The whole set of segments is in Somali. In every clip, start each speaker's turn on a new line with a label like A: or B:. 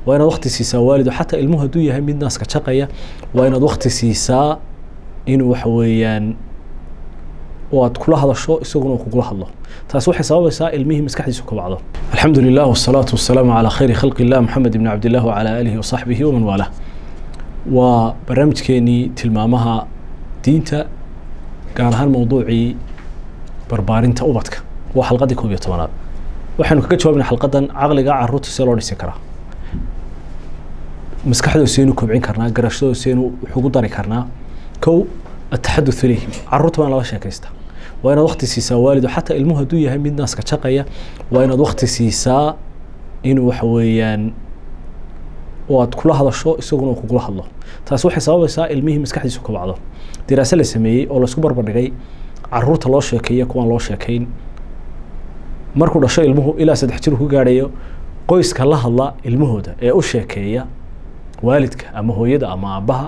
A: waa inaad wakti siisaa waalido xataa ilmuhu hadduu yahay mid naaska jaqaya waa inaad wakti siisaa inuu waxa weeyaan oo aad kula hadasho isaguna uu kugula hadlo taasi waxay sababaysaa ilmihii maskaxdiisu kabacdo alxamdu lilah wasalaatu wasalaamu calaa khayri khalqi illah maxamed ibni cabdillah wacalaa aalihi wasaxbihi waman waalah waa barnaamijkeenii tilmaamaha diinta gaar ahaan mowduucii barbaarinta ubadka waa xalqadii koob iyo tobanaad waxaynu kaga jawaabnay xalqadan caqliga caruurta see loo dhisi karaa maskaxdooda seenu kobcin karnaa garashadooda seenu wuxugu dari karnaa kow ataxaduth ilayhim caruurta waa in lala sheekaysta waa inaad wakti siisaa waalido xataa ilmuhu hadduu yahay mid naaska jaqaya waa inaad wakti siisaa inuu waxa weeyaan oo aad kula hadasho isaguna uu kugula hadlo taasi waxay sababaysaa ilmihii maskaxdiisu kabacdo diraase la sameeyey oo laisku barbardhigay caruurta loo sheekeeya kuwaan loo sheekayn markuu dhasho ilmuhu ilaa saddex jir ku gaadhayo qoyska la hadla ilmahooda ee u sheekeeya waalidka ama hooyada ama aabbaha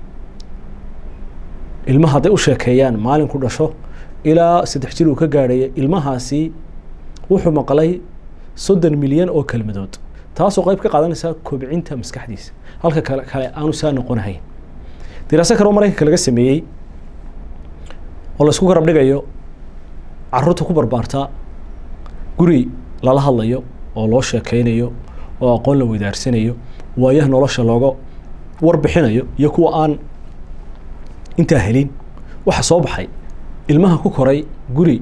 A: ilmaha hadday u sheekeeyaan maalinku dhasho ilaa saddex jir uu ka gaadhaya ilmahaasi wuxuu maqlay soddon milyan oo kelmadood taasoo qayb ka qaadanaysa kobcinta maskaxdiisa halka kale kale aanu saa noqonahayn diraaso kale oo maraykanka laga sameeyey oo laisku garab dhigayo caruurta ku barbaarta guri lala hadlayo oo loo sheekeynayo oo aqoon la weydaarsanayo waayaha nolosha looga warbixinayo iyo kuwa aan intaa helin waxa soo baxay ilmaha ku koray guri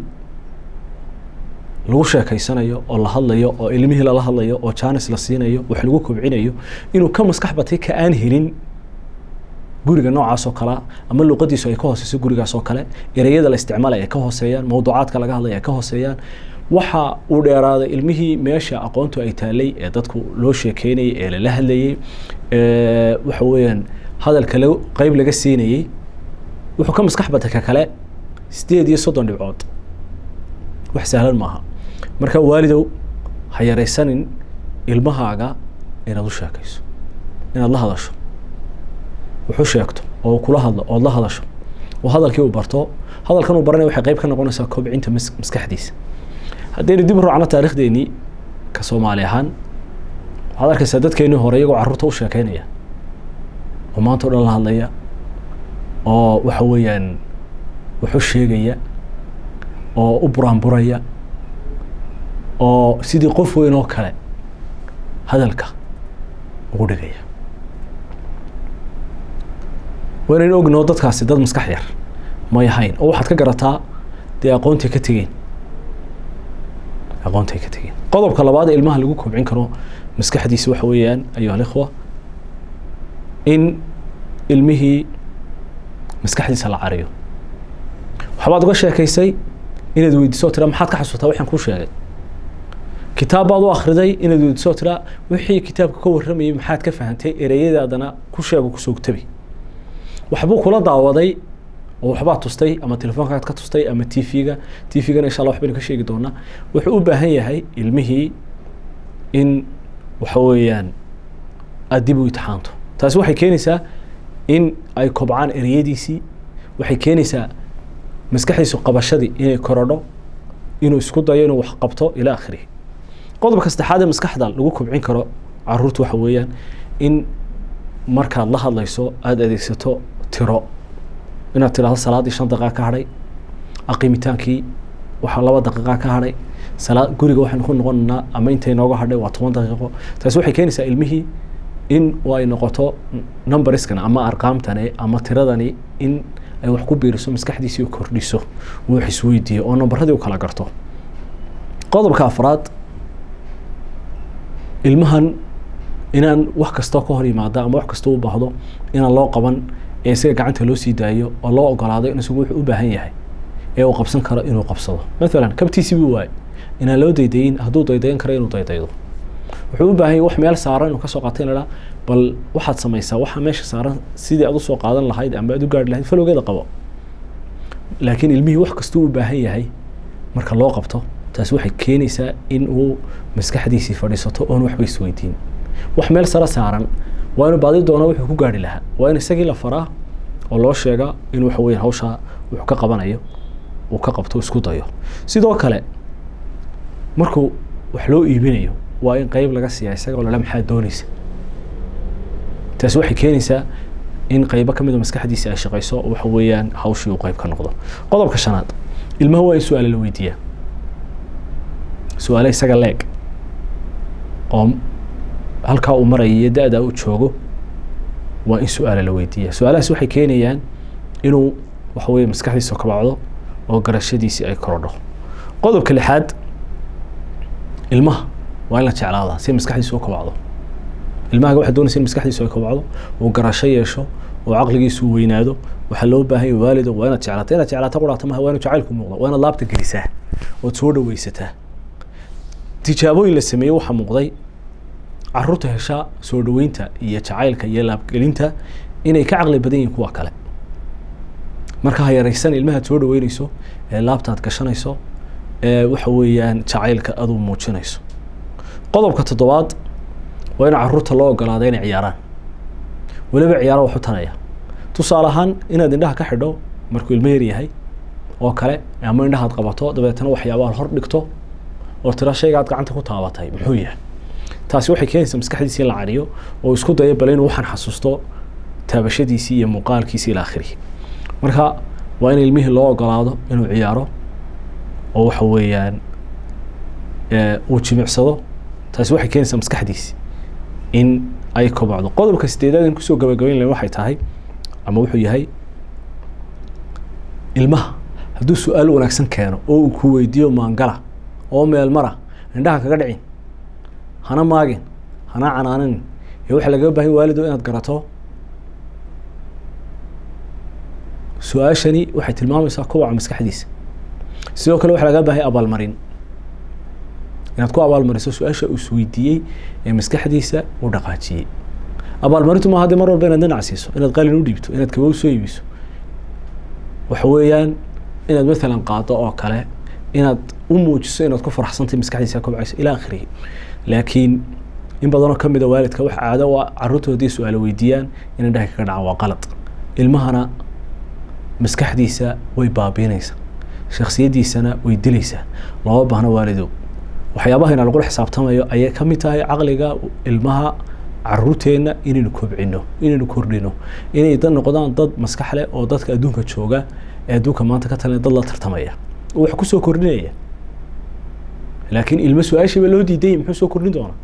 A: lagu sheekeysanayo oo la hadlayo oo ilmihii lala hadlayo oo jaanis la siinayo wax lagu kobcinayo inuu ka maskax batay ka aan helin guriga noocaas oo kalea ama luqadiisu ay ka hooseyso gurigaas oo kale ereyada la isticmaalay ay ka hooseeyaan mawduucaadka laga hadlay ay ka hooseeyaan waxa uu dheeraaday ilmihii meesha aqoontu ay taalay ee dadku loo sheekeynayay ee lala hadlayey waxa weeyaan hadalka la qeyb laga siinayey wuxuu ka maskax batay ka kale sideed iyo soddon dhibcood wax sahlan maaha marka waalidow ha yaraysanin ilmahaaga inaad u sheekayso inaad la hadasho wuxuu sheegto oo kula hadlo ood la hadasho oo hadalkii uu barto hadalkan uu baranaya waxay qayb ka noqonaysaa kobcinta maskaxdiisa haddaynu dib u raacno taariikhdeenii ka soomaali ahaan waxaad arkaysaa dadkeenii hore iyagoo carruurta u sheekeynaya oo maanta o dhan la hadlaya oo waxa weeyaan wuxu sheegaya oo u buraanburaya oo sidii qof weyn oo kale hadalka ugu dhigaya waynaynu ognoo dadkaasi dad maskax yar may ahayn oo waxaad ka garataa dee aqoontay ka tegeen aqoontay ka tegeen qodobka labaad ee ilmaha lagu kobcin karo maskaxdiisa waxa weeyaan ayuha alikhwa in ilmihii maskaxdiisa la cariyo waxbaad uga sheekaysay inaad weydiiso tira maxaad ka xasuutaa waxaan kuu sheegay kitaab baad u akhriday inaad weydiiso tira wixii kitaabka ka warramayay maxaad ka fahantay ereyadaadana ku sheego kusoo tabi waxbuu kula daawaday oo waxbaad tustay ama telefoonkaad ka tustay ama t v-ga t v-gana insha allah waxbaynu ka sheegi doonaa wuxuu u baahan yahay ilmihii in waxa weeyaan aada dib u itixaanto taasi waxay keenaysaa in ay kobcaan ereyadiisii waxay keenaysaa maskaxdiisu qabashadii inay korodho inuu isku dayo inuu wax qabto ilaa akhirihi qodobka saddexaad ee maskaxda lagu kobcin karo caruurta waxa weeyaan in markaad la hadlayso aada adeegsato tiro inaad tidhahdo salaaddii shan daqiiqa ka hadhay aqiimitaankii waxaa laba daqiiqa ka hadhay salaa guriga waxaynu ku noqonaynaa ama intay nooga hadhay waa toban daqiiqo taasi waxay keenaysaa ilmihii in ay noqoto numberskan ama arqaamtani ama tiradani in ay wax ku biiriso maskaxdiisii u kordhiso uu wax isweydiiyo oo nambaradii u kala garto qodobka afraad ilmahan inaan wax kastoo ka hor yimaada ama wax kastoo u baahdo inaan loo qaban ee isaga gacanta loo sii daayo oo loo ogolaado in isagu wuxuu u baahan yahay ee uu qabsan karo inuu qabsado maalan kabtiisii buu waaye inaan loo daydayin hadduu daydayan karo inuu daydaydo wuxuu u baahan yahay wax meel saaran inuu kasoo qaatay in bal waxaad samaysaa waxaa meesha saaran sidii aad usoo qaadan lahayd ama aad u gaari lahayd falowgeeda qabo laakiin ilmihii wax kastuu u baahan yahay marka loo qabto taasi waxay keenaysaa in uu maskaxdiisii fadhiisato oon waxba isweydiin wax meel sare saaran waa inuu baadi doono wuxuu ku gaari lahaa waa in isagii la faraa oo loo sheega in waxa weya hawshaa wuxuu ka qabanayo uu ka qabto isku dayo sidoo kale markuu wax loo iibinayo waa in qeyb laga siiya isaga oo lala maxaa doonaysa taasi waxay keenaysaa in qaybo ka mid a maskaxdiisa ay shaqayso oo waxa weeyaan hawshii uu qayb ka noqdo qodobka shanaad ilmaha waa in su-aale la weydiiyaa su-aale isaga leeg oo halkaa uu maraya iyo da-da uu joogo waa in su-aale la weydiiyaa su-aalahaas waxay keenayaan inuu waxa weeye maskaxdiisa kabacdo oo garashadiisii ay korodho qodobka lixaad ilmaha waa in la jeclaadaa si maskaxdiisu u kabacdo ilmahaga waxaa doonaysa in maskaxdiisu ay kabacdo uu garasho yeesho oo caqligiisu weynaado waxaa loo baahan yahay waalido waa inaad jeclaato inaad jeclaato quraata maha waa inu jacaylku muuqda waa inaad laabta gelisaa ood soo dhaweysataa tijaabooyin la sameeyey waxaa muuqday caruurta hesha soo dhaweynta iyo jacaylka iyo laabgelinta inay ka caqli badan yihiin kuwa kale marka ha yaraysan ilmahaad soo dhaweyneyso ee laabtaad gashanayso ee waxa weeyaan jacaylka aduu muujinayso qodobka toddobaad waa in caruurta loo ogolaada inay ciyaaraan weliba ciyaaro waxu tanaya tusaale ahaan inaad indhaha ka xidho markuu ilmo yar yahay oo kale ama indhahaad qabato dabeetana waxyaabaha hor dhigto oo tira shaygaad gacanta ku taabatay muxuu yahay taasi waxay keenaysaa maskaxdiisi in la cariyo oo isku dayo bale inuu waxaan xasuusto taabashadiisii iyo muuqaalkiisii ila akhirihi marka waa in ilmihii loo ogolaado inuu ciyaaro oo waxa weeyaan uu jimicsado taasi waxay keenaysaa maskaxdiisi in ay kobacdo qodobka sideedaad in kusoo gabagabayn lahayn waxay tahay ama wuxuu yahay ilmaha hadduu su-aal wanaagsan keeno oo uu ku weydiiyo maangala oo meel mara indhaha kaga dhicin hana maagin hana canaanin ee waxaa lagaga bahan waalido inaad garato su-aashani waxay tilmaamaysaa kubaca maskaxdiisa sidoo kale waxaa lagaga bahay abaalmarin inaad ku abaalmariso su-aasha uu isweydiiyey ee maskaxdiisa u dhaqaajiyey abaalmarintu maaha dee mar walba inaad dhinac siiso inaad qalin u dhiibto inaad kabow soo iibiso waxa weeyaan inaad matalan qaado oo kale inaad u muujiso inaad ku faraxsantay maskaxdiisa kobcayso ilaa akhirihi laakiin in badanoo kamid a waalidka wax caado u ah carruurtu haddii su-aalo weydiiyaan in indhaha kaga dhacaan waa qalad ilmahana maskaxdiisa way baabiinaysaa shaksiyaddiisana way dilaysaa looma baahno waalidow waxyaabahayna lagula xisaabtamayo ayay ka mid tahay caqliga ilmaha caruurteenna inaynu kobcino inaynu kordhino inay dad noqdaan dad maskax leh oo dadka adduunka jooga ee adduunka maanta ka talinaya dad la tartamaya oo wax kusoo kordhinaya laakiin ilmo su-aashiiba loo diidayay muxuu soo kordhin doonaa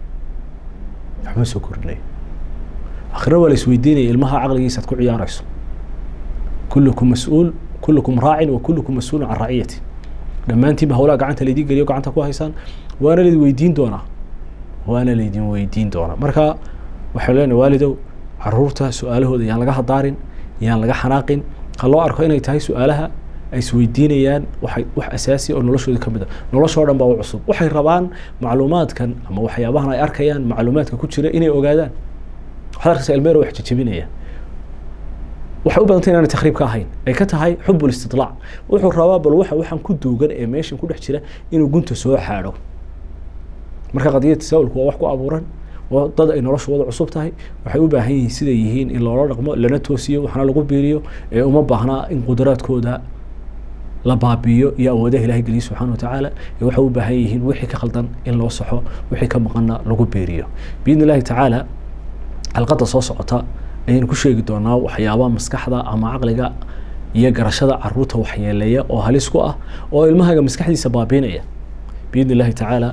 A: waxba soo kordhinaya akhirna waa la isweydiinaya ilmaha caqligiisaad ku ciyaarayso kullukum mas-uul kullukum raacin wa kullukum mas-uulun can raciyati dhammaantiinba hawlaha gacanta laydin geliyo gacanta ku haysaan waana laydin weydiin doonaa waana laydin weydiin doonaa marka waxaan leenahay waalidow caruurta su-aalahooda yaan laga hadaarin yaan laga xanaaqin ha loo arko inay tahay su-aalaha ay isweydiinayaan waxay wax asaasi oo noloshooda ka mid a noloshoo dhan baa u cusub waxay rabaan macluumaadkan ama waxyaabahan ay arkayaan macluumaadka ku jira inay ogaadaan waxaad arkaysaa ilmeer wax jajabinaya waxay u badantay inaanay takriib ka ahayn ay ka tahay xub listidlaac wuxuu rabaa bal waxa waxaan ku duugan ee meeshan ku dhex jira inuu gunta soo xaadho marka qadiyada tasaawulku waa wax ku abuuran waa dad ay noloshooda cusub tahay waxay u baahan yihiin siday yihiin in loola dhaqmo lana toosiyo waxna lagu biiriyo ee uma baahnaa in qudraadkooda la baabiiyo iyo awoodaha ilahay geliya subxana watacaala ee waxay u baahan yihiin wixii ka khaldan in loo saxo wixii ka maqanna lagu biiriyo biidni illahi tacaala xalqadda soo socota ayaynu ku sheegi doonaa waxyaabaha maskaxda ama caqliga iyo garashada caruurta waxyeeleeya oo halis ku ah oo ilmahaga maskaxdiisa baabiinaya biidni illahi tacaala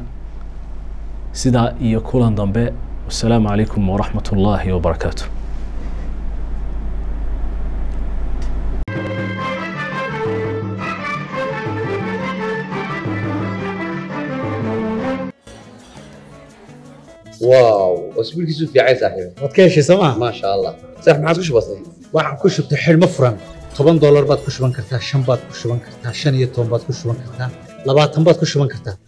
A: sidaa iyo kulan dambe wasalaamu calaykum waraxmat ullaahi wabarakaatu
B: واو اسبوعك في عايز صاحبي
C: waad ka heshay sooma
B: ما شاء الله صح ما عاد وش بصي
C: waxaan ku shubtay xidhmo furan toban doolar baad ku shuban kartaa shan baad ku shuban kartaa shan iyo toban baad ku shuban kartaa labaatan baad ku shuban kartaa